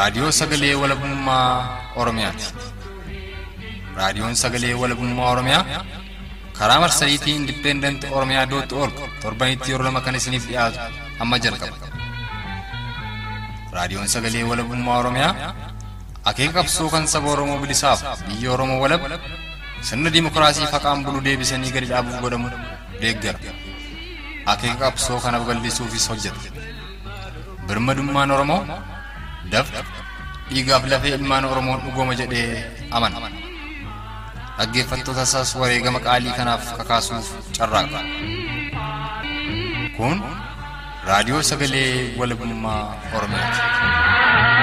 Raadiyoo Sagalee Walabummaa Oromiyaati. Raadiyoon Sagalee Walabummaa Oromiyaa karaa marsariitii Indipendent Oromiyaa dootti org torbanitti yeroo lama kan isiniif dhiyaatu amma jalqaba. Raadiyoon Sagalee Walabummaa Oromiyaa akeeka qabsoo kan saba Oromoo bilisaaf biyya Oromoo walab sirna dimokiraasii faqaan bulu deebisanii gadi dhaabuuf godhamu deeggara. Akeeka qabsoo kana babal'isuufis hojjeta. Birmadummaan Oromoo dafqa dhiigaaf lafee ilmaan Oromoon dhugooma jedhee amana. Dhaggeeffattoota isaas wareegama qaalii kanaaf kakaasuuf carraaqa. Kun raadiyoo sagalee walabummaa Oromiyaati.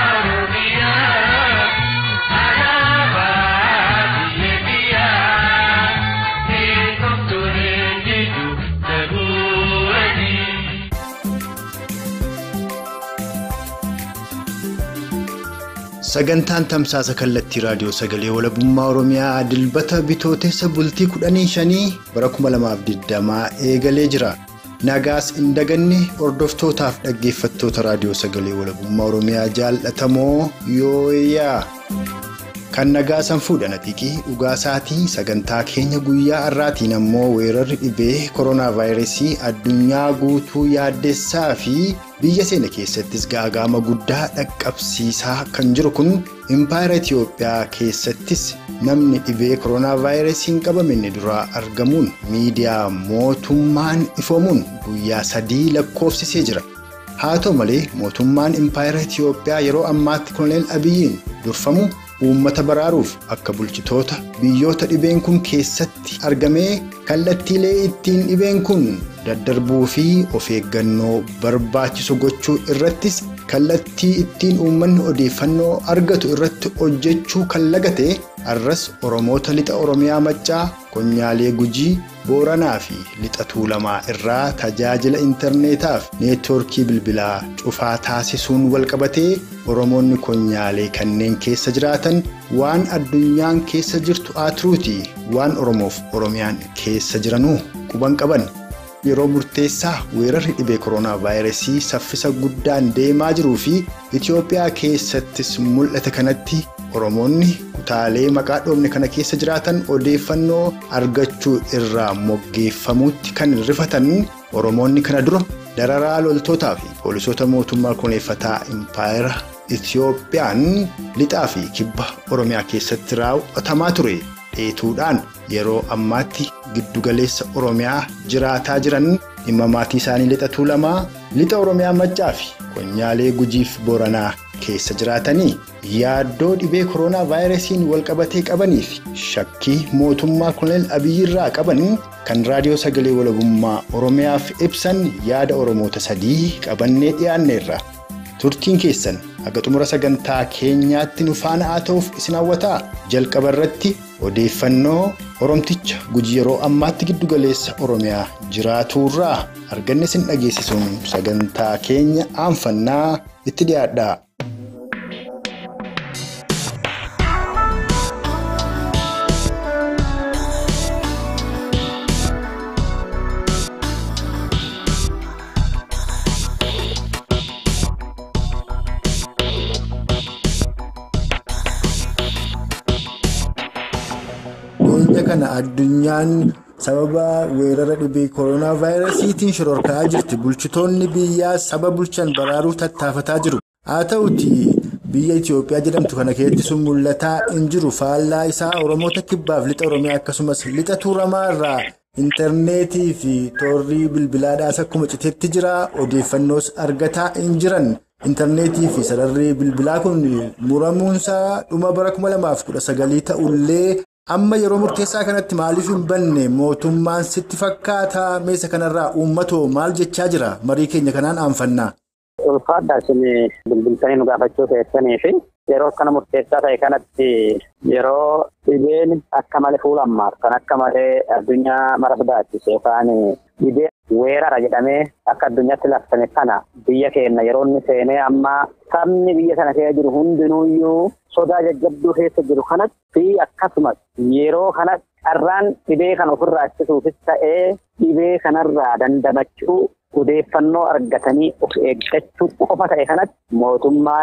Sagantaan tamsaasa kallattii raadiyoo sagalee walabummaa Oromiyaa dilbata bitootessa bultii kudhanii shanii bara 2020 eegalee jira. Nagaas hin daganne hordoftootaaf dhaggeeffattoota raadiyoo sagalee walabummaa Oromiyaa jaallatamoo yooyaa. Kan nagaasan fuudhan atiiqii dhugaa isaatii sagantaa keenya guyyaa har'aatiin ammoo weerarri dhibee koronaa vaayirasii addunyaa guutuu yaaddessaa fi biyya seena keessattis gaagama guddaa dhaqqabsiisaa kan jiru kun impaayera Itiyoophiyaa keessattis namni dhibee koronaa vaayirasiin qabame inni duraa argamuun miidiyaa mootummaan ifoomuun guyyaa sadii lakkoofsisee jira. Haa ta'u malee mootummaan impaayera Itiyoophiyaa yeroo ammaatti koloneel Abiyyiin durfamu. uummata baraaruuf akka bulchitoota biyyoota dhibeen kun keessatti argamee kallattiilee ittiin dhibeen kun daddarbuu fi of eeggannoo barbaachisu gochuu irrattis kallattii ittiin uummanni odeeffannoo argatu irratti hojjechuu kan lagate arras oromoota lixa oromiyaa maccaa konyaalee gujii booranaa fi lixa tuulamaa irraa tajaajila intarneetaaf neetwoorkii bilbilaa cufaa taasisuun walqabatee oromoonni konyaalee kanneen keessa jiraatan waan addunyaan keessa jirtu aaturuuti waan oromoof oromiyaan keessa jiranuu quban qaban. yeroo murteessaa weerarri dhibee koronaa vaayirasii saffisa guddaan deemaa jiruu fi itiyoophiyaa keessattis mul'ate kanatti oromoonni kutaalee maqaa dhoofne kana keessa jiraatan odeeffannoo argachuu irraa moggeeffamuutti kan rifatan oromoonni kana dura dararaa loltootaa fi poolisoota mootummaa kuneeffataa impaayera itiyoophiyaan lixaa fi kibba oromiyaa keessatti raawwatamaa ture. dheetuudhaan yeroo ammaatti giddugaleessa oromiyaa jiraataa jiran dhimma maatii isaanii lixa tuulamaa lixa oromiyaa maccaa fi konyaalee gujiif booranaa keessa jiraatanii yaaddoo dhibee koronaa vaayirasiin walqabatee qabanii fi shakkii mootummaa koloneel abiyyiirraa qaban kan raadiyoo sagalee walabummaa oromiyaaf ibsan yaada oromoota sadii qabannee dhiyaanneerra turtiin keessan haga xumura sagantaa keenyaatti nu faana haa ta'uuf isin hawwataa jalqaba irratti odeeffannoo oromticha gujii yeroo ammaatti giddugaleessa oromiyaa jiraatuurraa arganne isin dhageessisuun sagantaa keenya aanfannaa itti dhiyaadha. Dhiyeenya kana addunyaan sababa weerara dhibee koronaa vaayirasiitiin shororkaa jirti. Bulchitoonni biyyaa saba bulchan baraaruu tattaafataa jiru. Haa ta'uti biyya Itoophiyaa jedhamtu kana keessatti sun mul'ataa hin jiru. Faallaa isaa Oromoota kibbaaf lixa Oromiyaa akkasumas lixa tuulamaa irraa intarneetii fi toorrii bilbilaadhaas akkuma citeetti jira. Odeeffannoos argataa hin jiran. Intarneetii fi sararri bilbilaa kun muramuunsaa dhuma bara 2019 ta'ullee. Amma yeroo murteessaa kanatti maaliif hin banne mootummaan sitti fakkaata meeshaa kanarraa uummatoo maal jechaa jira marii keenya kanaan aanfannaa. Ulfaadhaa isin bilbiltanii nu gaafachuu keessanii fi yeroo akkana murteessaa ta'e kanatti yeroo dhibeen akka malee fuula ammaaf kan akka malee addunyaa mara sodaachise yookaan dhibee weerara jedhamee akka addunyaatti labsame kana biyya keenya yeroo inni seenee amma sabni biyya sana keessa jiru hundinuuyyuu sodaa jajjabduu keessa jiru kanatti fi akkasumas yeroo kana carraan dhibee kana ofirraa ittisuufis ta'ee dhibee kanarraa dandamachuu odeeffannoo argatanii of eeggachuu qofa ta'e kanatti mootummaan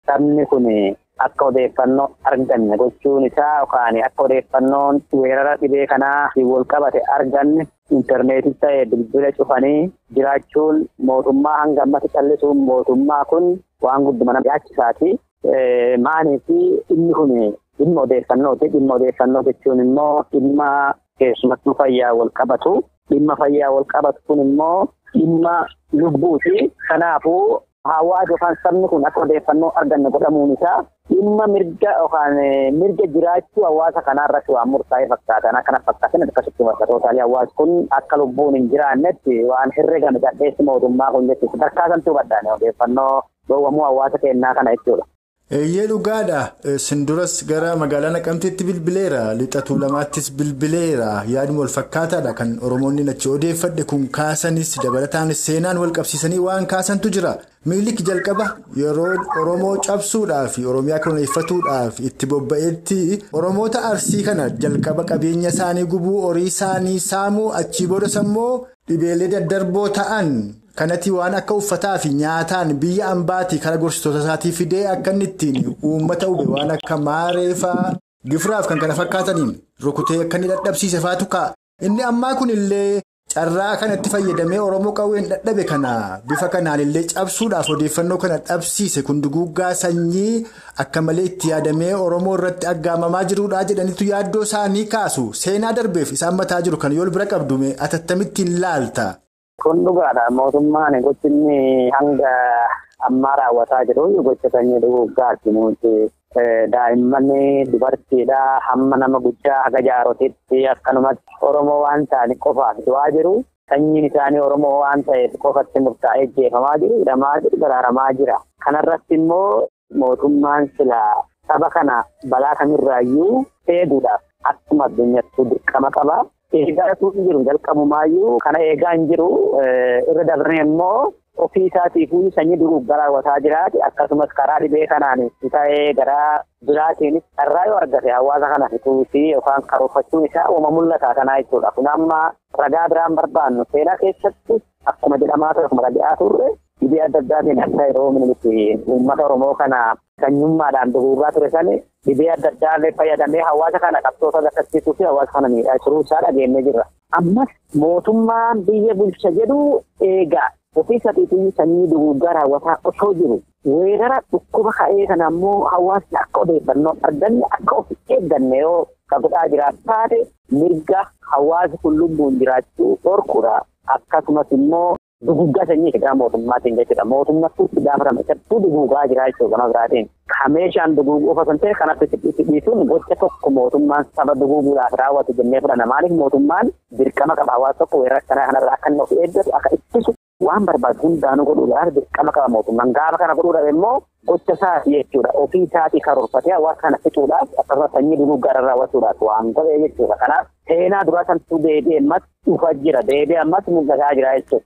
sabni kun akka odeeffannoo arganne gochuun isaa yookaan akka odeeffannoon weerara dhibee kanaa wal qabate arganne intarneetii ta'ee bilbila cufanii jiraachuun mootummaa hanga ammatti callisuun mootummaa kun waan guddumana yaachisaati. Maaniif inni kun dhimma odeeffannooti. Dhimma odeeffannoo jechuun immoo dhimma keessumattuu fayyaa wal qabatu. Dhimma fayyaa wal qabatu kun immoo dhimma lubbuuti. Kanaafuu hawaasa yookaan sabni kun akka odeeffannoo arganne godhamuun isaa dhimma mirga yookaan mirga jiraachuu hawaasa kanaarratti waan murtaa'ee fakkaatan akkana fakkaatan akkasitti fakkaatotaalee hawaasni kun akka lubbuun hin jiraannetti waan herregame gadheessi mootummaa kun jechuudha. Tarkaasantuu baddaane odeeffannoo dhoowwamuu hawaasa kennaa kana jechuudha. Eeyyee dhugaadha. Sinduras gara magaalaa Naqamteetti bilbileera. Lixatuu lamaattis bilbileera. Yaadni wal fakkaataadha kan Oromoonni achi odeeffadhe kun kaasanis dabalataanis seenaan wal qabsiisanii waan kaasantu jira. Miilik jalqaba yeroo Oromoo cabsuudhaaf Oromiyaa koloneeffatuudhaaf itti bobba'etti Oromoota Arsii kana jalqaba qabeenya isaanii gubuu horii isaanii saamuu achii boodas immoo dhibeelee daddarboo ta'an. kanatti waan akka uffataa fi nyaataan biyya ambaatii karaa gorsitoota isaatii fidee akka inni ittiin uummata hube waan akka maareefaa gifiraaf kan kana fakkaataniin rukutee akka inni dadhabsiise faatu ka'a. Inni ammaa kun illee carraa kanatti fayyadamee Oromoo qawween dadhabe kana bifa kanaan illee cabsuudhaaf odeeffannoo kana dhabsiise kun duguuggaa sanyii akka malee itti yaadamee Oromoo irratti aggaamamaa jiruudha jedhanitu yaaddoo isaanii kaasu seenaa darbeef isaan mataa jiru kan yoo bira qabdume atattamittiin laalta. Kun dhugaadha. Mootummaan gochinni hanga ammaa raawwataa jiru gocha sanyii duguuggaati nuti daa'imman dubartiidha hamma nama guddaa haga jaarotitti akkanumatti Oromoo waan ta'aniif qofaaf du'aa jiru. Sanyiin isaanii Oromoo waan ta'eef qofatti murtaa'ee jeefamaa jiru, hidhamaa jiru, daraaramaa jira. Kanarratti immoo mootummaan silaa saba kana balaa kamirraayyuu eeguudhaaf akkuma addunyaatti dirqama qaba. Eegaa tuuti jiru jalqabumaayyuu kana eegaa hin jiru irra dabree immoo ofii isaatiifuu sanyii duguuggaa raawwataa jiraate akkasumas karaa dhibee kanaan ta'ee garaa biraatiinis carraa yoo argate hawaasa kana fituutii yookaan karoorfachuun isaa uuma mul'ata kanaa jechuudha. Kun amma ragaa biraan barbaannu seenaa keessatti akkuma jedhamaa ture akkuma dhiyaa turre dhibee adda addaatiin akka yeroo minitti uummata Oromoo kana sanyummaadhaan duguugaa ture sani dhibee adda addaallee fayyadamee hawaasa kana qabsoota gaddisiisuu fi hawaasa kana miidhaa jiruu isaa dhageenye jirra. Ammas mootummaan biyya bulcha jedhu eegaa ofii isaatiitii sanyii duguuggaa raawwataa osoo jiru weerara dhukkuba ka'ee kana ammoo hawaasni akka odeeffannoo arganne akka of eegganne yoo ka godhaa jiraatu taate mirga hawaasi kun lubbuun jiraachuu dhorkuudha akkasumas immoo duguuggaa sanyii hidhaa mootummaatiin jechuudha. Mootummaatti itti gaafatama isattuu duguugaa jira jechuudha gama biraatiin. Ka meeshaan duguuguu osoo hin ta'e kanatti dhiisuun gocha tokko mootummaan saba duguuguudhaaf raawwatu jennee fudhanna. Maaliif mootummaan dirqama qaba hawaasa tokko weerara kanaa kanarraa akka inni of eeggatu akka ittisu waan barbaadu hundaanuu godhuudhaaf dirqama qaba mootummaan. Gaafa kana godhuudhaaf immoo gocha isaati jechuudha. Ofii isaatii karoorfatee hawaasa kana fixuudhaaf akkasumas sanyii duguuggaa raawwachuudhaaf waan godhee jechuudha. Kanaaf seenaa duraa santuu deebi'ee ammas dhufaa jira. Deebi'ee ammas mul'ataa jira jechuudha.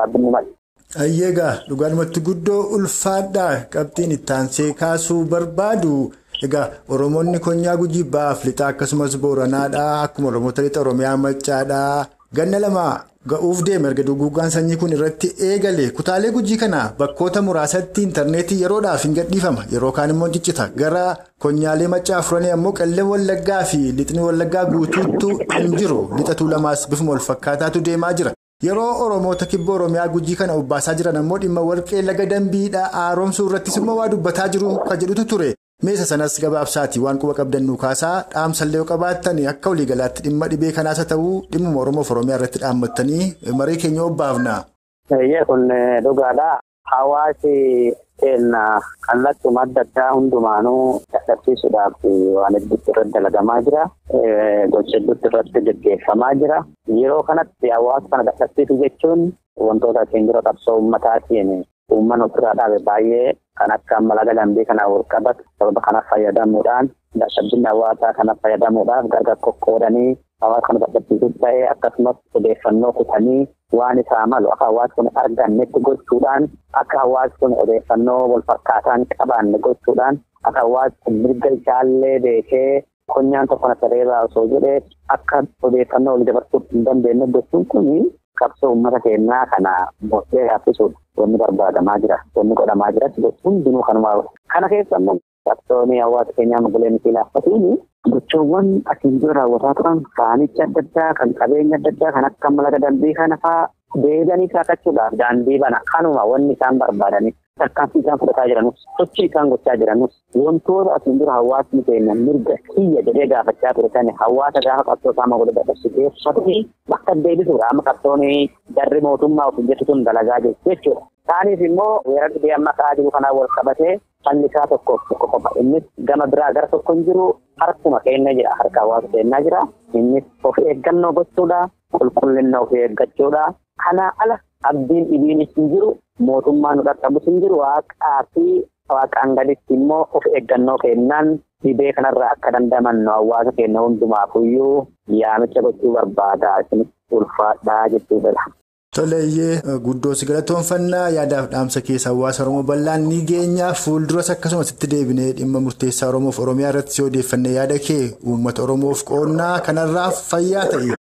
Ayyeegaa dhugaadhumatti guddoo ulfaadhaa qabxiin ittaansee kaasuu barbaadu egaa Oromoonni konyaa gujii baaf lixaa akkasumas booranaadhaa akkuma Oromoota lixa Oromiyaa Maccaadhaa ganna lama ga'uuf deema erga duguuggaan sanyii kun irratti eegale kutaalee gujii kana bakkoota muraasatti intarneetii yeroodhaaf hin gadhiifama yeroo kaan immoo ciccita gara konyaalee maccaa afuranii ammoo qallee wallaggaa fi lixni wallaggaa guutuuttu hin jiru lixatuu lamaas bifuma wal fakkaataatu deemaa jira. Yeroo Oromoota kibba Oromiyaa gujii kana obbaasaa jiran ammoo dhimma warqee laga dambiidhaa haaromsuu irrattis immoo waa dubbataa jiru kan jedhutu ture. Meesa sanas gabaabsaati waan quba qabdannu kaasaa dhaamsallee yoo qabaattan akka waliigalaatti dhimma dhibee kanaas haa ta'uu dhimmuma Oromoof Oromiyaa irratti dhaammattanii marii keenya obbaafna. Kun dhugaadha. Hawaasi keenya kallattii adda addaa hundumaanuu dadhabsiisuudhaaf waan hedduutti irratti dalagamaa jira. Gocha hedduutti irratti gaggeeffamaa jira. Yeroo kanatti hawaasa kana dadhabsiisu jechuun wantoota ittiin dura qabsoo uummataatiin uummanni ofirraa dhaabe baay'ee kan akka laga dambii kanaan wal qabatu sababa kanaaf fayyadamuudhaan dadhabbiin hawaasaa kanaaf fayyadamuudhaaf gargar qoqqoodanii hawaasa kana dadhabsiisuuf ta'ee akkasumas odeeffannoo kutanii waan isaa malu akka hawaasni kun argannetti gochuudhaan akka hawaasni kun odeeffannoo wal fakkaataan qabaanne gochuudhaan akka hawaasni kun mirga isaallee beekee konyaan tokko na sareeraa osoo jedhee akka odeeffannoo walii dabarsuu hin dandeenye gochuun kun qabsoo uummata keenyaa kana murtee haaffisuudha. Wanni barbaadamaa jira. Wanni godhamaa jiras hundinuu kanumaa Kana keessa immoo qabsoonni hawaasa keenyaa mogoleen fi laaffatuuni gochoowwan asiin dura raawwataa turan kaanicha adda addaa kan qabeenya adda addaa kan akka malaga dambii kana fa'aa deebi'anii saaqachuudhaaf daandii bana kanuma wanni isaan barbaadanii tarkaanfii isaan fudhataa jiranus sochii isaan gochaa jiranus wantoota asiin dura hawaasni keenya mirga kiyya jedhee gaafachaa ture sani hawaasa gaafa qabsoo isaa mogolee dadhabsiiseeffatanii bakka deebisuudha amma qabsoonni darri mootummaa of hojjetu sun dalagaa jiru jechuudha. Isaaniif immoo weerara dhibee amma ka'aa jiru kanaan wal qabatee fallisaa tokko tokko qofa innis gama biraa gara tokko hin jiru harkuma keenya jira harka hawaasa keenyaa jira innis of eeggannoo gochuudha qulqullina of eeggachuudha kana ala abdiin dhibiinis hin jiru mootummaan nu dhaqqabus hin jiru waaqaa fi waaqaan gaditti immoo of eeggannoo kennaan dhibee kanarraa akka dandamannu hawaasa keenya hundumaafuyyuu yaamicha gochuu barbaada isinis ulfaadhaa jechuu fedha. Toleeyyee guddoo si galatoonfannaa yaadaaf dhaamsa keessa hawaasa Oromoo bal'aan ni geenya fuulduras akkasumas itti deebinee dhimma murteessaa Oromoof Oromiyaa irratti si odeeffanne yaada kee uummata Oromoof qoonnaa kanarraa fayyaa ta'e.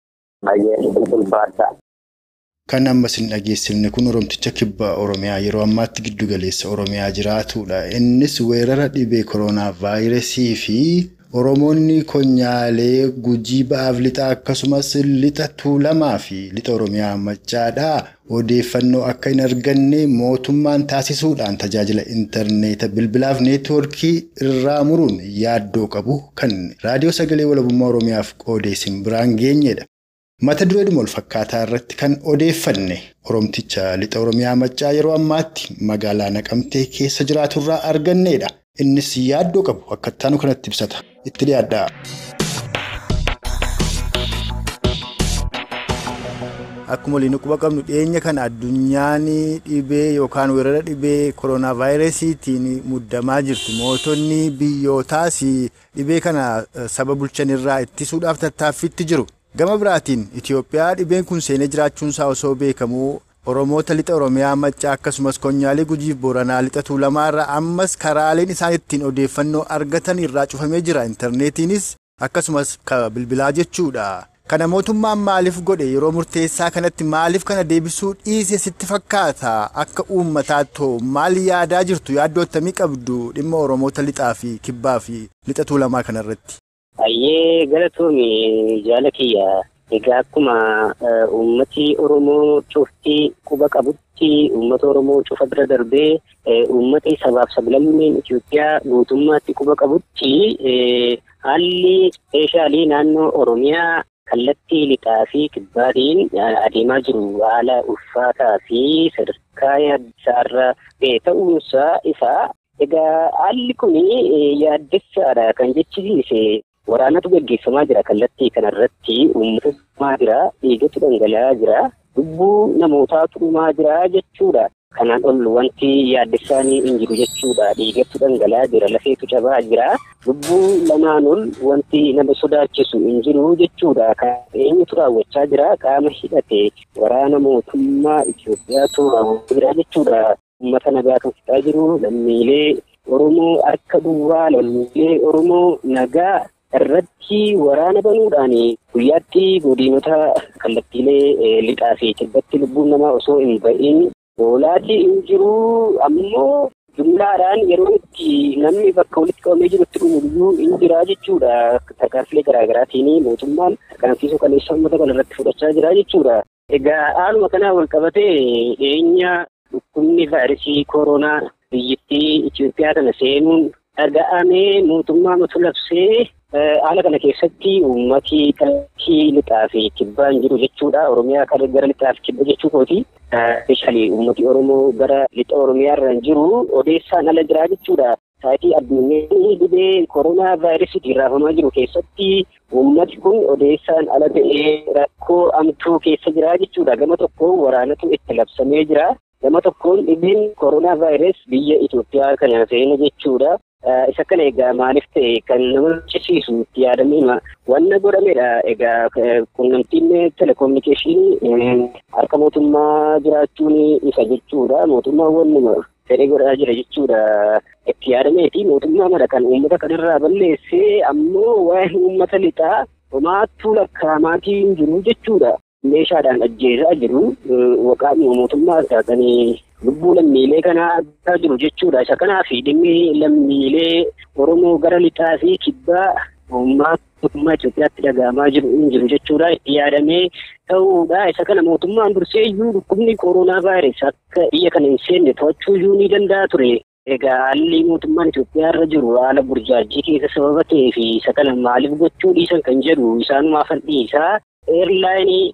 Kan ammas hin dhageessifne kun Oromticha kibba Oromiyaa yeroo ammaatti giddu galeessa Oromiyaa jiraatudha. Innis weerara dhibee koronaa vaayirasii fi Oromoonni konyaalee gujii ba'aaf lixa akkasumas lixa tuulamaa fi lixa Oromiyaa machaadhaa odeeffannoo akka hin arganne mootummaan taasisuudhaan tajaajila intarneeta bilbilaaf neetwoorkii irraa muruun yaaddoo qabu kan raadiyoo sagalee walabummaa Oromiyaaf qoodeessin biraan geenyedha. Mata dureedhuma wal fakkaataa irratti kan odeeffanne Oromticha lixa Oromiyaa maccaa yeroo ammaatti magaalaa naqamtee keessa jiraaturraa argannedha. Innis yaaddoo qabu akka ittaanu kanatti ibsata. Itti dhiyaadhaa. Akkuma waliin quba qabnu dhiyeenya kana addunyaan dhibee yookaan weerara dhibee koronaa vaayirasiitiin muddamaa jirti. Mootonni biyyootaas dhibee kana saba bulchanirraa ittisuudhaaf tattaaffiitti jiru. Gama biraatiin Itoophiyaa dhibeen kun seenee jiraachuunsaa osoo beekamuu Oromoota lixa Oromiyaa maccaa akkasumas konyaalee gujiif booranaa lixa tuulamaa irraa ammas karaaleen isaan ittiin odeeffannoo argatan irraa cufamee jira. Intarneetiinis akkasumas bilbilaa jechuudha. Kana mootummaan maaliif godhe yeroo murteessaa kanatti maaliif kana deebisuu dhiise sitti fakkaata akka uummataatoo maal yaadaa jirtu yaaddoo akkamii qabdu dhimma Oromoota lixaa fi kibbaa fi lixa tuulamaa kanarratti. Baay'ee galatoomii jaala kiyya. Egaa akkuma uummati Oromoo cuftii quba qabutti uummata Oromoo cufa bira darbee uummata sabaaf sablammeen Itoophiyaa guutummaatti quba qabutti haalli speeshaalii naannoo Oromiyaa kallattii lixaa fi kibbaatiin adeemaa jiru haala ulfaataa fi sadarkaa yaaddisaarra ta'uunsaa isaa egaa haalli kun yaaddessaadha kan jechisiise. Waraanatu gaggeeffamaa jira kallattii kanarratti uummata jira dhiigatu dhangala'aa jira lubbuu namootaa turumaa jira jechuudha. Kanaan ol wanti yaaddessaanii hin jiru jechuudha. Dhiigatu dhangala'aa jira lafeetu cabaa jira lubbuu lamaan ol wanti nama sodaachisu hin jiru jechuudha. Kan eenyutu raawwachaa jira qaama hidhate waraana mootummaa Itoophiyaatu raawwachaa jira jechuudha. Uummata nagaa kan fixaa jiru lammiilee Oromoo harka duwwaa lammiilee Oromoo nagaa. irratti waraana banuudhaan guyyaatti godinota kallattiilee lixaa fi kibbatti lubbuun namaa osoo hin ba'iin oolaatii hin jiru ammoo jumlaadhaan yeroo itti namni bakka walitti qabamee jirutti dhumuyyuu hin jira jechuudha. Tarkaanfilee garaagaraatiin mootummaan tarkaanfiisuu kaleessa uummata kana irratti fudhachaa jira jechuudha. Egaa haaluma kanaa wal qabatee dhiyeenya dhukkubni vaayirasii koronaa biyyattii Itoophiyaa kana seenuun dhaga'amee mootummaa matu labsee haala kana keessatti uummati kallattii lixaa fi kibbaan jiru jechuudha. Oromiyaa gara lixaa fi kibba jechuu kooti. Speeshaalii uummati Oromoo gara lixa Oromiyaa irra jiru odeessaan ala jira jechuudha. Saayitii addunyaan dhibee koronaa vaayirasiitiin raafamaa jiru keessatti uummati kun odeessaan ala ta'ee rakkoo amtuu keessa jira jechuudha. Gama tokkoon waraanatu itti labsamee jira. Gama tokkoon dhibeen koronaa vaayirasii biyya Itoophiyaa kana seena jechuudha. Isa kana egaa maaliif ta'e kan nama cisiisu itti yaadamee wanna godhamedha. Egaa quunnamtiin telekominikeeshinii harka mootummaa jiraachuun isa jechuudha. Mootummaan wannuma fedhee godhaa jira jechuudha. Itti yaadameeti mootummaa mala kan uummata kanarraa balleessee ammoo waa'ee uummata lixaa homaattuu lakkaa'amaatii hin jiru jechuudha. meeshaadhaan ajjeesaa jiru waqaa mootummaa taatanii lubbuu lammiilee kanaa argaa jiru jechuudha. Isa kanaaf dhimmi lammiilee Oromoo gara lixaa fi kibbaa uummata mootummaa Itoophiyaatti dhaga'amaa jiru hin jiru jechuudha. Itti yaadamee ta'uudha. Isa kana mootummaan dursee iyyuu dhukkubni kooroonaa vaayirasii akka biyya kana hin seenne to'achuu iyyuu ni danda'a ture. Egaa haalli mootummaan Itoophiyaa irra jiru haala burjaajii keessa sababa ta'ee fi isa kana maaliif gochuu dhiisan kan jedhu isaanumaa fal'iisaa eerlaayinii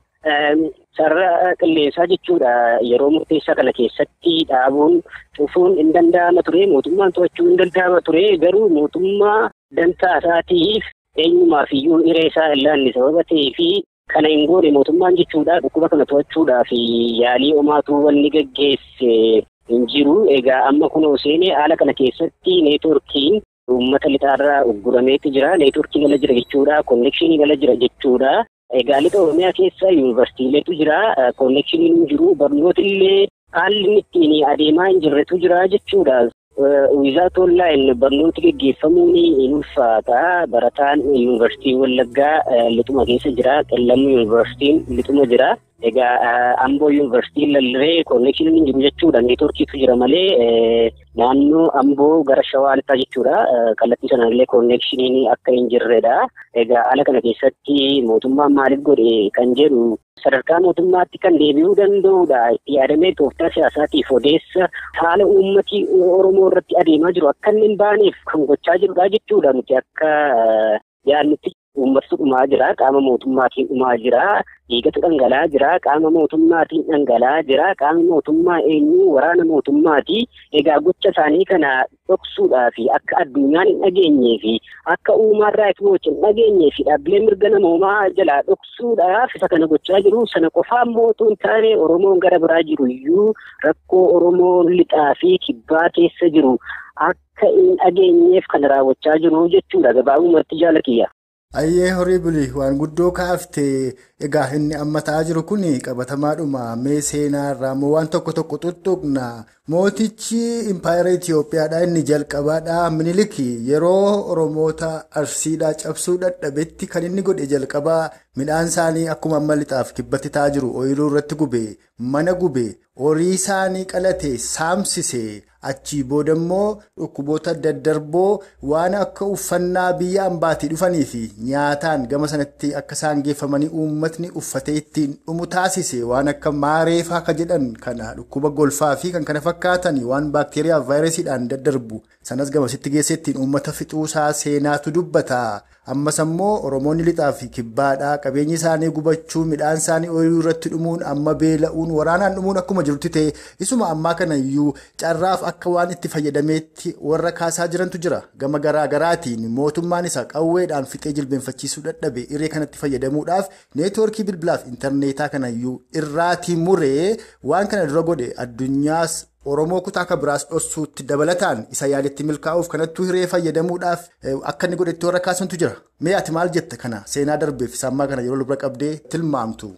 sarara qilleensaa jechuudha yeroo murteessaa kana keessatti dhaabuun cufuun hin danda'ama ture mootummaan to'achuu hin danda'ama ture garuu mootummaa dantaa isaatiif eenyumaaf iyyuu hiree isaa ilaalli sababa ta'ee fi kana hin goone mootummaan jechuudha dhukkuba kana to'achuudhaaf yaalii homaatu wanni gaggeesse hin jiru egaa amma kunoo seenee haala kana keessatti neetworkiin uummata lixaarraa uggurameetu jira neetworkii gala jira jechuudha konnekshinii gala jira jechuudha. Egaa lixa Oromiyaa keessa yuunivarsiitiileetu jira. Konneekshiniin hin jiru. Barnoota illee haalli ittiin adeemaa hin jirretu jira jechuudha. Wiizaat onlaayin barnooti gaggeeffamuun hin ulfaata. Barataan yuunivarsiitii Wallaggaa lixuma keessa jira. Qellamuu yuunivarsiitiin lixuma jira. Egaa Amboo yuunivarsiitiin lallabee konneekshiniin hin jiru jechuudha. Neetworkiitu jira malee naannoo Amboo gara Shawaa lixaa jechuudha. Kallattii sanallee konneekshiniin akka hin jirredha. Egaa haala kana keessatti mootummaan maaliif godhe kan jedhu sadarkaa mootummaatti kan deebi'uu danda'udha. Itti yaadamee tooftaa siyaasaatiif odeessa haala uummati Oromoo irratti adeemaa jiru akka inni hin baaneef kan gochaa jirudha jechuudha. Nuti akka yaadnutti uummatatu dhumaa jira. Qaama mootummaatiin dhumaa jira. Dhiigatu dhangala'aa jira. Qaama mootummaatiin dhangala'aa jira. Qaama mootummaa eenyu waraana mootummaati. Egaa gocha isaanii kana dhoksuudhaa fi akka addunyaan hin dhageenyee fi akka uumaan raayit wooch hin dhageenyee fi dhaabbilee mirga namoomaa jalaa dhoksuudhaaf isa kana gochaa jiru. Sana qofaa immoo otoo hin taane Oromoon gara biraa jiru iyyuu rakkoo Oromoon lixaa fi kibbaa keessa jiru akka hin dhageenyeef kan raawwachaa jiru jechuudha. Gabaabumatti jaalatiyya. Ayyee horii bulii waan guddoo kaafte egaa inni amma ta'aa jiru kun qabatamaadhuma mee seenaa irraa moo waan tokko tokko tuttuqna mootichi impaayera Itoophiyaadha inni jalqabaadha minilik yeroo oromoota arsiidhaa cabsuu dadhabetti kan inni godhe jalqabaa midhaan isaanii akkuma amma lixaaf kibbatti ta'aa jiru ooyiruu irratti gube mana gube horii isaanii qalate saamsise. Achii booda immoo dhukkuboota daddarboo waan akka uffannaa biyya ambaatii dhufanii fi nyaataan gama sanatti akka isaan geeffamanii uummatni uffatee ittiin dhumu taasise waan akka maareefaa akka jedhan kana dhukkuba golfaa fi kan kana fakkaatan waan baakteeriyaa vaayirasiidhaan daddarbu sanas gamasitti geessee ittiin uummata fixuusaa seenaatu dubbata. Ammas immoo Oromoonni lixaa fi kibbaadhaa qabeenyi isaanii gubachuu midhaan isaanii ooyiruu irratti dhumuun amma beela'uun waraanaan dhumuun akkuma jirutti ta'e isuma ammaa kana iyyuu carraaf akka waan itti fayyadameetti warra kaasaa jirantu jira gama garaa garaatiin mootummaan isaa qawweedhaan fixee jilbeenfachiisuu dadhabe irree kanatti fayyadamuudhaaf neetwoorkii bilbilaaf intarneetaa kana iyyuu irraatii muree waan kana dura godhe addunyaas. Oromoo kutaa akka biraas dhossuutti dabalataan isa yaalitti milkaa'uuf kanattuu hiree fayyadamuudhaaf akka inni godhetti warra kaasantu jira. Mee ati maal jette kana seenaa darbeef sammaa kana yeroo lubra qabdee tilmaamtu?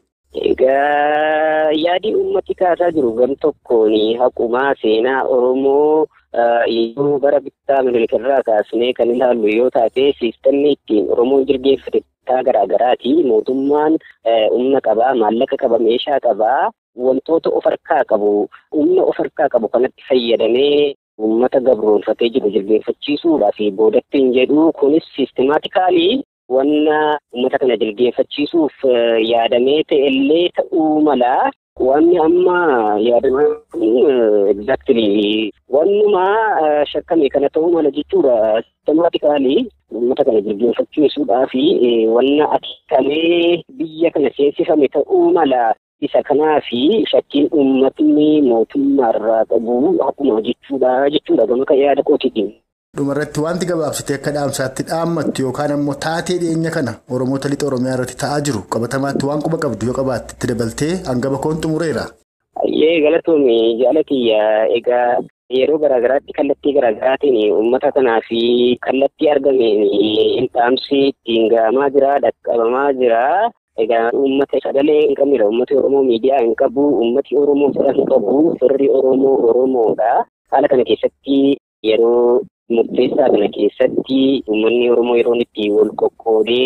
Egaa yaadii uummati kaasaa jiru gam tokkoon haqumaa seenaa Oromoo yeroo bara bittaa milikarraa kaasnee kan ilaallu yoo taate siistamni ittiin Oromoon jirgeeffate bittaa garaa garaati. Mootummaan humna qabaa, maallaqa qaba, meeshaa qabaa. Wantoota of harkaa qabu humna of harkaa qabu kanatti fayyadamee uummata gabroonfatee jiru jilbeenfachiisuudhaa fi boodatti hin jedhu kunis siistemaatikaalii wanna uummata kana jilbeenfachiisuuf yaadamee ta'ellee ta'uu mala. Wanni amma yaadamaa kun exactly wannuma shakkame kana ta'uu mala jechuudha. Siistemaatikaalii uummata kana jilbeenfachiisuudhaa fi wanna akeekamee biyya kana seensifame ta'uu mala. Isa kanaa fi shakkiin uummatni mootummaarraa qabu akkuma jechuudha jechuudha gama kan yaada kootiitiin. Dhumarratti wanti gabaabsitee akka dhaamsaatti dhaammattu yookaan ammoo taatee dhiyeenya kana Oromoota lixa Oromiyaa irratti ta'aa jiru qabatamaatti waan quba qabdu yoo qabaatte itti dabaltee hangaba koon xumureera. Ayyee galatoomii jaalatiyya egaa yeroo garaagaraatti kallattii garaagaraatiin uummata kanaa fi kallattii argameen dhaamsi ittiin gahamaa jira dhaqqabamaa jira. Egaa uummata sagalee hin qabnedha. Uummati Oromoo miidiyaa hin qabu. Uummati Oromoo fira hin qabu. Firri Oromoo Oromoodha. Haala kana keessatti yeroo murteessaa kana keessatti uummanni Oromoo yeroo itti wal qoqqoodee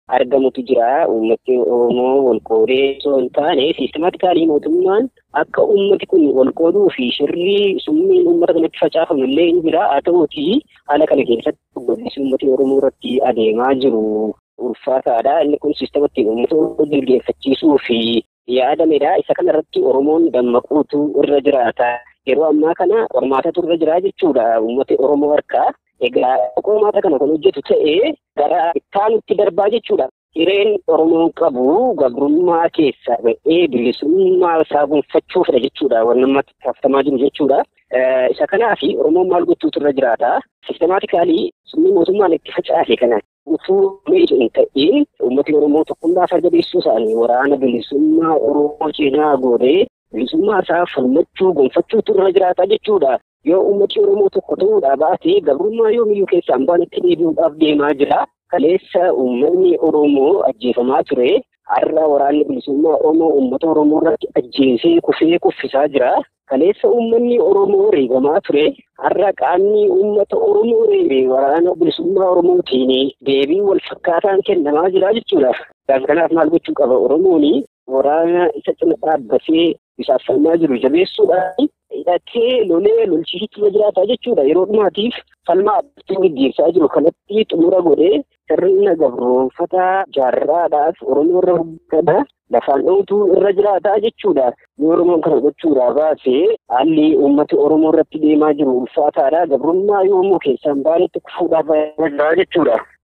argamutu jira. Uummati Oromoo wal qoodee osoo hin taane siistemaatikaalii mootummaan akka uummati kun wal qooduu fi shirrii summiin uummata kanatti facaafamu illee hin jira. Haa ta'uutii haala kana keessatti godinsi uummati Oromoo irratti adeemaa jiru ulfaataadha. Inni kun siistematti uummata Oromoo jilgeeffachiisuu fi yaadamedha. Isa kana irratti Oromoon dammaquutu irra jiraata. Yeroo ammaa kana qormaatatu irra jira jechuudha uummati Oromoo harkaa. Egaa qormaata kana kan hojjetu ta'ee gara ittaanutti darbaa jechuudha. Hireen Oromoon qabu gabrummaa keessa ba'ee bilisummaa isaa gonfachuufidha jechuudha. Wanni ammatti taasifamaa jiru jechuudha. Isa kanaaf Oromoon maal gochuutu irra jiraata? Sistemaatikaalii summii mootummaan itti facaase kana utuu miidhu hin ta'in uummati Oromoo tokkummaa farda beeksisuu isaanii waraana bilisummaa Oromoo cinaa goonee bilisummaa isaa falmachuu gonfachuutu irra jiraata jechuudha. Yoo uummati Oromoo tokko ta'uudhaa baate gabrummaa yoomiyyuu keessa hambaan itti deebi'uudhaaf deemaa jira. Kaleessa uummanni Oromoo ajjeefamaa ture. Har'a waraanni bilisummaa Oromoo uummata Oromoo irratti ajjeesee kufee kuffisaa jira. Kaleessa uummanni Oromoo reebamaa ture. Har'a qaamni uummata Oromoo reebe waraana bilisummaa Oromootiin deebii wal fakkaataan kennamaa jira jechuudha. Kanaaf maal gochuu qaba Oromoon waraana isa cina dhaabbatee isaaf falmaa jiru jabeessuudhaan hidhatee lolee lolchiisitti jiraata jechuudha. Yeroo dhumaatiif falmaa abbatiin gaggeessaa jiru kanatti xumura godhee sirna gabroonfataa jaarraadhaaf Oromoo irra hojjetana lafaan dha'utu irra jiraata jechuudha. Yoo Oromoon kana gochuudhaa baasee haalli uummati Oromoo irratti deemaa jiru ulfaataadha. Gabrummaa yoomuu keessaan baanetti kufuudhaaf jira jechuudha.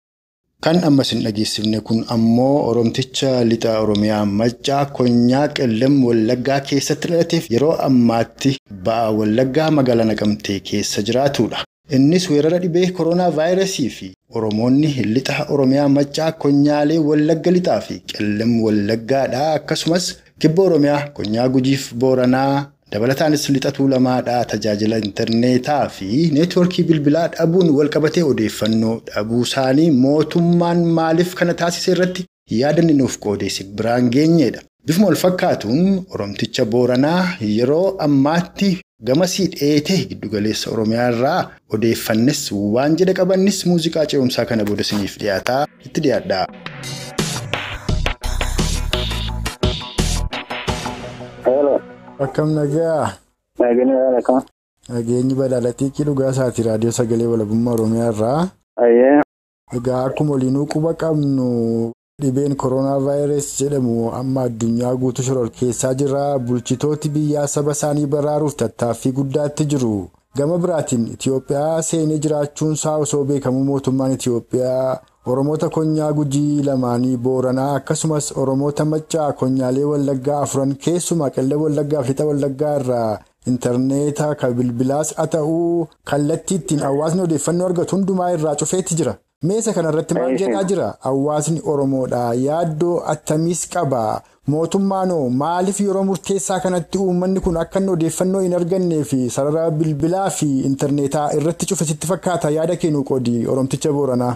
Kan ammas hin dhageessifne kun ammoo Oromticha lixa Oromiyaa Maccaa Konyaa Qellem Wallaggaa keessatti dhalateef yeroo ammaatti ba'aa Wallaggaa magaalaa Naqamtee keessa jiraatudha. Innis weerara dhibee koronaa vaayirasii fi Oromoonni lixa Oromiyaa Maccaa Konyaalee Wallagga lixaa fi Qellem Wallaggaadha. Akkasumas kibba Oromiyaa Konyaa Gujiif Booranaa dabalataanis lixatuu lamaadhaa tajaajila intarneetaa fi neetwoorkii bilbilaa dhabuun walqabatee odeeffannoo dhabuu isaanii mootummaan maaliif kana taasise irratti yaadanni nuuf qoodeesse biraan geenyedha. Bifuma wal fakkaatuun Oromticha Booranaa yeroo ammaatti gamasii dheetee giddugaleessa Oromiyaa irraa odeeffannes waan jedha qabannis muuziqaa ce'umsaa kana booda isiniif dhiyaataa itti dhiyaadha. Akkam nagaa. Nageenyi akkam. Nageenyi badhaadhatii dhugaa isaati raadiyoo sagalee walabummaa Oromiyaa irraa. Ayyee. Egaa akkuma waliinuu quba qabnu dhibeen koronaa vaayirasii jedhamu amma addunyaa guutuu shororkeessaa jira. Bulchitooti biyyaa saba isaanii baraaruuf tattaaffii guddaatti jiru. Gama biraatiin Itoophiyaa seenee jiraachuun isaa osoo beekamu mootummaan Itoophiyaa Oromoota konyaa gujii lamaanii booranaa akkasumas Oromoota maccaa konyaalee wallaggaa afuran keessumaa qellem wallaggaa fi lixa wallaggaa irraa intarneetaa kan bilbilaas haa ta'uu kallattii ittiin hawaasni odeeffannoo argatu hundumaa irraa cufeetti jira. Meesa kanarratti maal jedhaa jira? Hawaasni Oromoodha. Yaaddoo attamiis qaba? Mootummaanoo maaliif yeroo murteessaa kanatti uummanni kun akka inni odeeffannoo hin argannee fi sarara bilbilaa fi intarneetaa irratti cufe sitti fakkaata yaada kennu qoodi Oromticha Booranaa.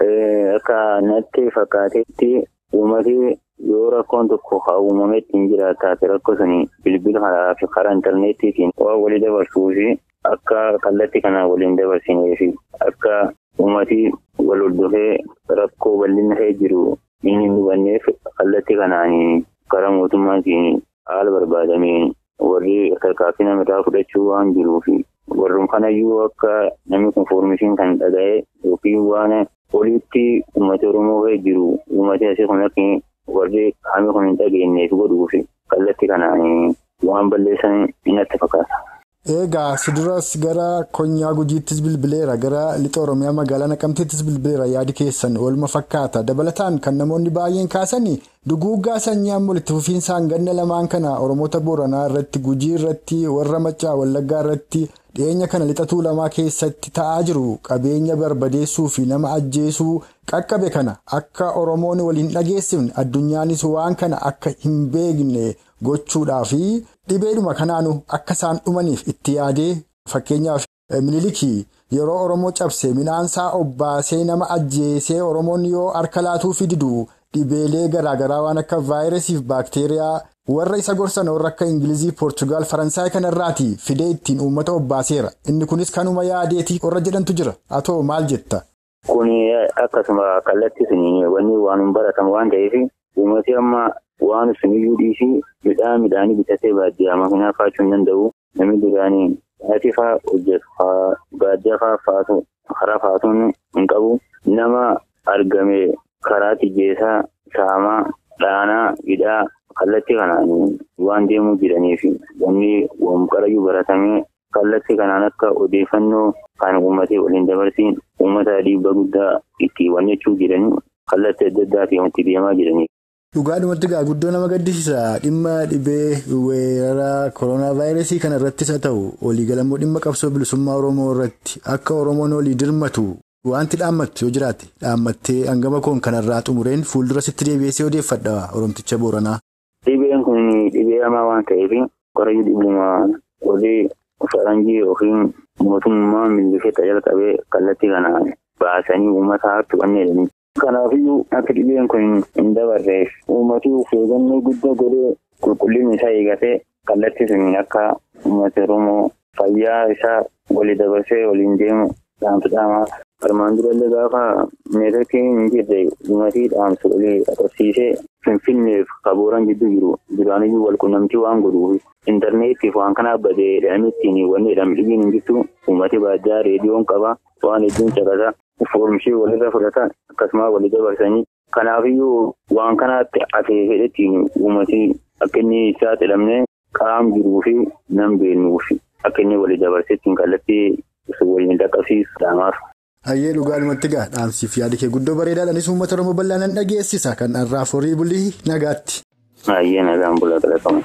Akka natti fakkaatetti uummati yoo rakkoon tokko haa uumametti hin jiraataate rakkoo suni bilbila karaa fi karaa intarneetiitiin waan walii dabarsuu fi akka kallattii kanaan waliin dabarsinee fi akka uummati wal hordofee rakkoo bal'ina ta'e jiru inni hin hubanneef kallattii kanaan karaa mootummaatiin haala barbaadameen warri tarkaanfii namarraa fudhachuu waan jiruuf warreen kanayyuu akka namni konfoormishiin kan dhaga'e yookiin waan oliitti uummata oromoo ka'e jiru uummati asii kun akka warri haami kun hin dhageenyeef godhuuf kallattii kanaan waan balleessan natti fakkaata. Egaa siduras gara konyaa gujiittis bilbileera gara lixa oromiyaa magaalaa naqamteettis bilbileera yaadi keessan oolma fakkaata dabalataan kan namoonni baay'een kaasanii duguuggaa sanyii amma walitti fufiinsaan ganna lamaan kana oromoota booranaa irratti gujii irratti warra maccaa wallaggaa irratti dhiyeenya kana lixatuu lamaa keessatti ta'aa jiru qabeenya barbadeessuu fi nama ajjeesuu qaqqabe kana akka oromoon waliin dhageessifne addunyaanis waan kana akka hin beekne gochuudhaafi dhibeedhuma kanaanu akka isaan dhumaniif itti yaadee fakkeenyaaf minilikii yeroo oromoo cabse midhaansaa obbaasee nama ajjeesee oromoon yoo harka laatuufi didu dhibeelee garaagaraa waan akka vaayirasiif baakteeriyaa warra isa gorsan warra akka ingilizii poortugaal faransaay kanarraati fidee ittiin uummata obbaaseera inni kunis kanuma yaadeetii warra jedhantu jira atoo maal jetta. Kun akkasuma kallattii suni wanni waan hin baratamu waan ta'eef uummati amma waan suniyyuu dhiisii midhaan midhaanii bitatee baadiyyaa makiinaa faachuu hin danda'u. Namni duraanii ati fa'aa hojjetu fa'aa baadiyyaa fa'aa faatu karaa faatuun hin qabu. Nama argame karaa tijjeessaa saamaa dhaanaa hidhaa kallattii kanaan waan deemuu jiraniif wanni qarayyuu baratamee kallattii kanaan akka odeeffannoo kan uummatee waliin dabarsiin uummata dhiibbaa guddaa itti wannechuu jiranii kallattii adda addaatiin itti deemaa jiranii. Dhugaadhumatti gaa guddoo nama gaddisiisa dhimma dhibee weerara koronaa vaayirasii kana irrattis haa ta'u waliigalammoo dhimma qabsoo bilisummaa Oromoo irratti akka Oromoon olii dirmatu wanti dhaammattu yoo jiraate dhaammattee hangama koon kanarraa xumureen fuuldura sitti deebi'ee odeeffadha Oromticha Booranaa. Dhibeen kun dhibee hamaa waan ta'eef qorayyuu dhibuma olii faranjii yookiin mootummaa millisheetta jalqabee kallattii kanaan baasanii uummata hartu kanneen Kanaafiyyuu akka dhibeen kun hin dabarreef uummatni of eeggannoo guddaa godhee qulqullina isaa eegatee kallattii suniin akka uummata Oromoo fayyaa isaa walii dabarsee waliin deemu dhaamsa dhaamaa. Armaan durallee gaafa neetootiin hin jirre uummatni dhaamsa walii qabsiisee Finfinneef kabooran gidduu jiru duraaniyyuu wal quunnamtii waan godhuuf intarneetiif waan kana badee jedhamee ittiin wanni jedhamu dhibiin hin jirtu uummati baadiyyaa reediyoon qaba waan hedduun caqasa. Foormishii walirra fudhata akkasumas walii dabarsanii kanaafiyyuu waan kanaatti afee fedhettiin uummati akka inni saaxilamne qaam jiruu fi nam beeknuuf akka inni walii dabarseettiin kallattii waliin dhaqqabsiisu dhaamaaf. Hayyee dhugaadhumatti gaa dhaamsiif yaada kee guddoo bareedaadhaanis uummata Oromoo bal'aanaan dhageessisa kan har'aaf horii bulii nagaatti. Hayyee nagaan bulaa qalaqamu.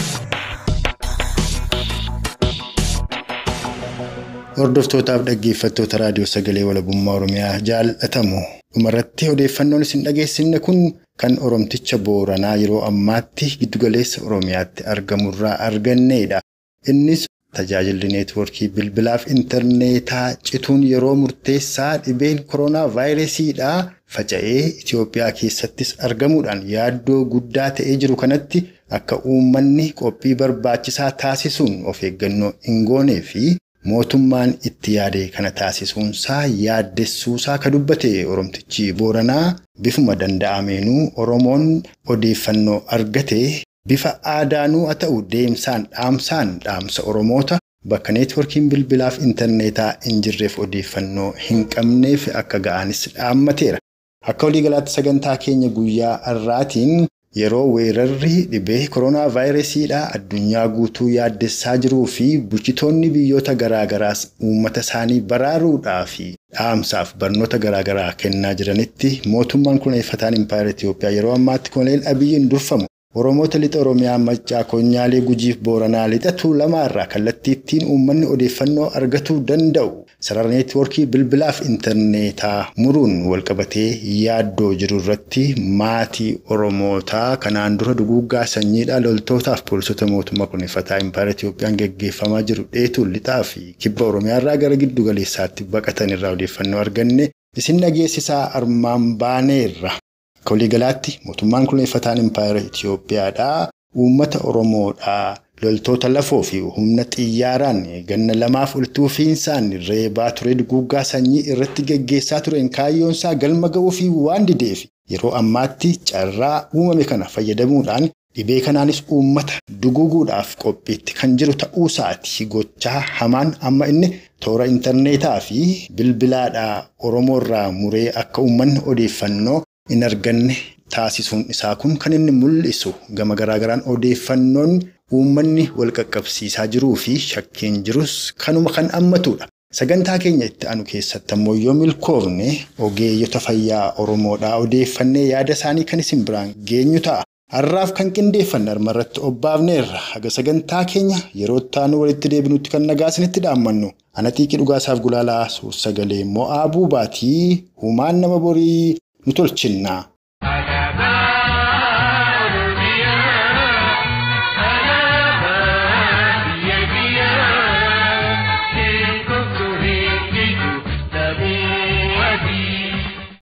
Hordoftootaaf dhaggeeffattoota raadiyoo sagalee walabummaa Oromiyaa jaallatamu dhumarratti odeeffannoon isin dhageessifne kun kan Oromticha Booranaa yeroo ammaatti giddugaleessa Oromiyaatti argamurraa argannedha. Innis tajaajilli neetwoorkii bilbilaaf intarneetaa cituun yeroo murteessaa dhibeen koronaa vaayirasiidhaa faca'ee Itoophiyaa keessattis argamuudhaan yaaddoo guddaa ta'ee jiru kanatti akka uummanni qophii barbaachisaa taasisuun of eeggannoo hin goonee fi mootummaan itti yaade kana taasisuunsaa yaaddessuusaa ka dubbate Oromtichi Booranaa bifuma danda'ameenuu Oromoon odeeffannoo argate. Bifa aadaanuu haa ta'u deemsaan dhaamsaan dhaamsa Oromoota bakka neetwoorkiin bilbilaaf intarneetaa hin jirreef odeeffannoo hin qabneef akka ga'anis dhaammateera. Akka waliigalaatti sagantaa keenya guyyaa har'aatiin yeroo weerarri dhibee koronaa vaayirasiidhaa addunyaa guutuu yaaddessaa jiruu fi bulchitoonni biyyoota garaagaraas uummata isaanii baraaruudhaa fi dhaamsaaf barnoota garaagaraa kennaa jiranitti mootummaan kunuunfataan impaayera Itoophiyaa yeroo ammaatti koloneel Abiyyiin durfamu. Oromoota lixa Oromiyaa Maccaa Koonyaalee Gujiif Booranaa lixatu lamaarraa kallattii ittiin uummanni odeeffannoo argatuu danda'u sarara neetwoorkii bilbilaaf intarneetaa muruun walqabatee yaaddoo jiru irratti maatii Oromootaa kanaan dura duguuggaa sanyiidhaa loltootaaf poolisota mootummaa kunuunfataa impaayera Itoophiyaan gaggeeffamaa jiru dheetuun lixaa fi kibba Oromiyaarraa gara giddu galeessaatti baqatan irraa odeeffannoo arganne isin dhageessisaa armaan baaneerra. Akka waliigalaatti mootummaan kunuunfataan impaayera Itoophiyaadhaa uummata Oromoodhaa loltoota lafoo fi humna xiyyaaraan ganna lamaaf ol tuufiinsaan reebaa ture duguuggaa sanyii irratti gaggeessaa tureen kaayyoonsaa galma ga'uu fi waan dideef yeroo ammaatti carraa uumame kana fayyadamuudhaan dhibee kanaanis uummata duguuguudhaaf qophiitti kan jiru ta'uusaati gochaa hamaan amma inni toora intarneetaa fi bilbilaadhaa Oromoorraa muree akka uummanni odeeffannoo. hin arganne taasisuun isaa kun kan inni mul'isu gama garaagaraan odeeffannoon uummanni wal qaqqabsiisaa jiruu fi shakkiin jirus kanuma kan hammatudha. Sagantaa keenya itti aanu keessatti ammoo yoo milkoofne ogeeyyota fayyaa Oromoodhaa odeeffannee yaada isaanii kan isin biraan geenyu ta'a. Har'aaf kan qindeeffanne armarratti obbaafneerra haga sagantaa keenya yeroo itti walitti deebinutti kan nagaa isinitti dhaammannu. Ana xiiqii dhugaasaaf gulaalaa suur-sagalee mo'aa buubaatii humaan nama borii nu tolchinnaa.